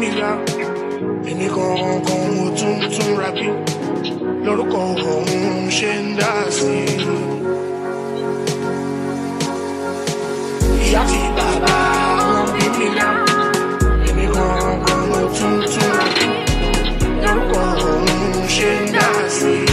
mi là èmi gangan mo tún tún ra bí lórúkọ ọ̀hún ṣe ń dá sí i. ìyá àti bàbá wọn bí mi là èmi gangan mo tún tún ra bí lórúkọ ọ̀hún ṣe ń dá sí i.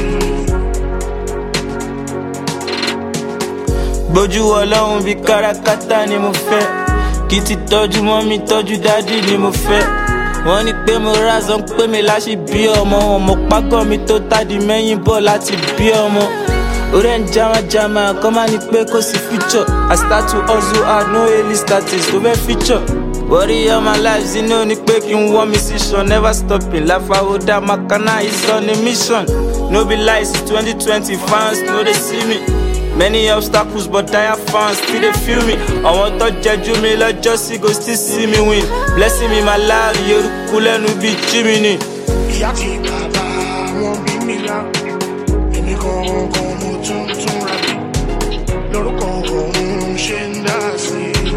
gbójú ọlọ́run bíi kárakáta ni mo fẹ́ kí ti tọ́jú mọ́ mi tọ́jú dádì ni mo fẹ́ wọ́n ní pé mo rázán pé mi láṣì bí ọmọ ọmọ págọ́ mi tó tádì mẹ́yìn bọ̀ láti bí ọmọ orí ẹ̀ ń jamajama kọ́ máa ní pé kò sí future I start to hustle hard no early status tó fẹ́ feature worry all my life you know ni pé kí n wọ́n mi sí sàn never stopping láfàwọ́dà makana is on a mission no be lies it's twenty twenty fans no dey see me. Many obstacles, but dire fans still they feel me. I want to judge me, like just go still see me win. Blessing me, my life, you're cool and be Jiminy. ìyá àti bàbá wọn bí mi là èmi gangan mo tún tún ra bí lórúkọ ọ̀hún ṣe ń dá sí i.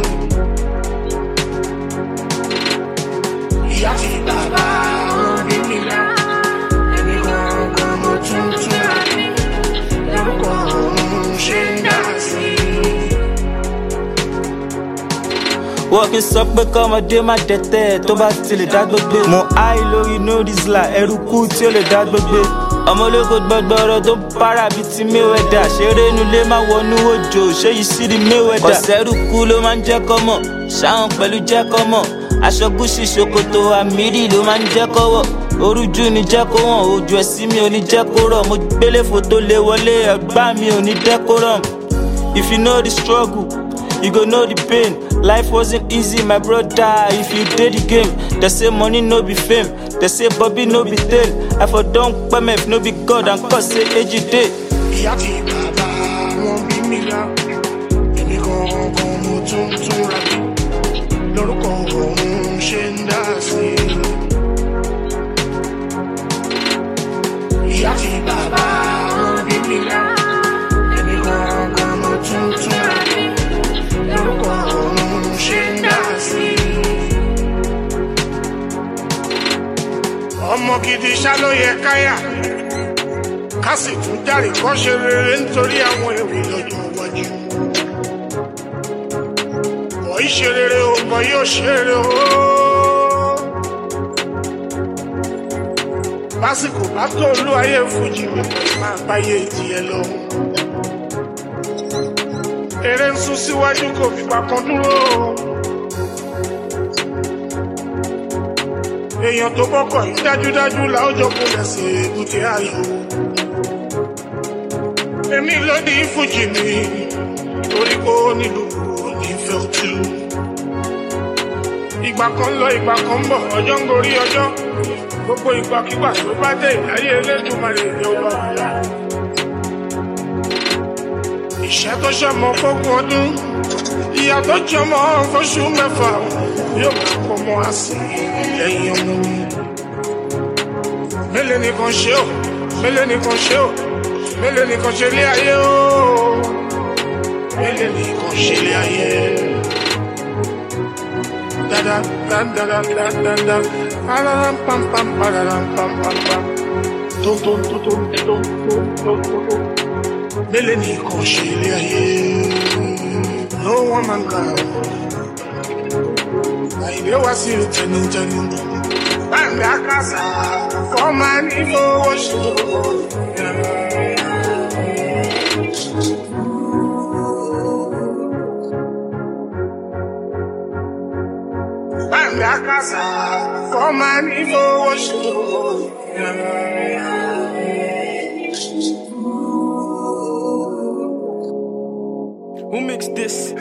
ìyá àti bàbá wọn bí mi là èmi gangan mo tún tún ra bí lórúkọ ọ̀hún ṣe ń dá sí i. Wọ́ọ̀kì sọ pé kọ́mọdé má dẹ̀tẹ̀ tó bá ti lè dá gbogbo. Mo háì lórí nódìsílà ẹrú kú tí ó lè dá gbogbo. Ọmọ ológo gbọgbọrọ tó ń para bíi ti Mayweather. Ṣeré inú ilé máa wọnú òjò, ṣé yìí sí di Mayweather. Kọ̀sẹ́rù kú ló máa ń jẹ́ kọ́mọ̀, ṣáwọn pẹ̀lú jẹ́ kọ́mọ̀. Aṣọ gúúsì ṣòkòtò àmìrì ló máa ń jẹ́ kọ́wọ̀. Orújú ni jẹ́ kó wọ̀n, ojú ẹ̀sìn mi ò ní jẹ́ kó rọ̀. Mo gbélé fòtó lé wọlé, ẹ̀gbá mi ò ní dẹ́kórọ̀m. If you know the struggle, you go know the pain. Life wasn't easy, my brother. If you did the game, they say money no be fame. They say Bobby no be tail. I for don't permit no be God and cause say age you day. ìyá àti bàbá wọn bí mi là èmi gangan mo tún tún ra bí lórúkọ ọ̀hún ṣe ń dá sí i. ìyá àti bàbá wọn bí mi là èmi gangan mo tún tún ra bí lórúkọ ọ̀hún ṣe ń dá sí i. ọmọ gidi ṣá ló yẹ káyà ká sì tún járe kọ́ ṣe rere nítorí àwọn èrè lọ́jọ́ iwájú. Bọ̀ í ṣe rere o, bọ̀ yóò ṣe rere o. Lásìkò bá tó olú ayé fújì mi máa báyé tiẹ̀ lọ. Eré ń sún síwájú kò fìgbà kan dúró. Èèyàn tó bọ́kọ̀ yìí dájúdájú làójọ kò lẹ̀ sí èbúté ayò èmi ló ní fújì mi torí kó nílùú onífẹ́ òtú. ìgbà kan lọ ìgbà kan ń bọ̀ ọjọ́ ń gorí ọjọ́ gbogbo ìgbàkigbà tó bá dé ìdáyé elédùnmarè ní ọba àlá. ìṣẹ́ tó ṣọmọ fógún ọdún ìyá tó jọmọ fóṣù mẹ́fà yóò máa pọ̀ mọ́ àsì lẹ́yìn ọmọ mi. mélòó nìkan ṣe ó mélòó nìkan ṣe ó mélòó nìkan ṣe lé ayé o mélòó nìkan ṣe lé ayé dada dada dada dada pararam pam pam pararam pam pam pam tó tó tó tó tó tó tó tó tó mélòó nìkan ṣe lé ayé no one man can àìlè wá sí tẹnutẹnu báńkì àkàsà fọmà ní fowó ṣòro. Báńkì àkàsà fọmà ní fowó ṣòro. Who makes this?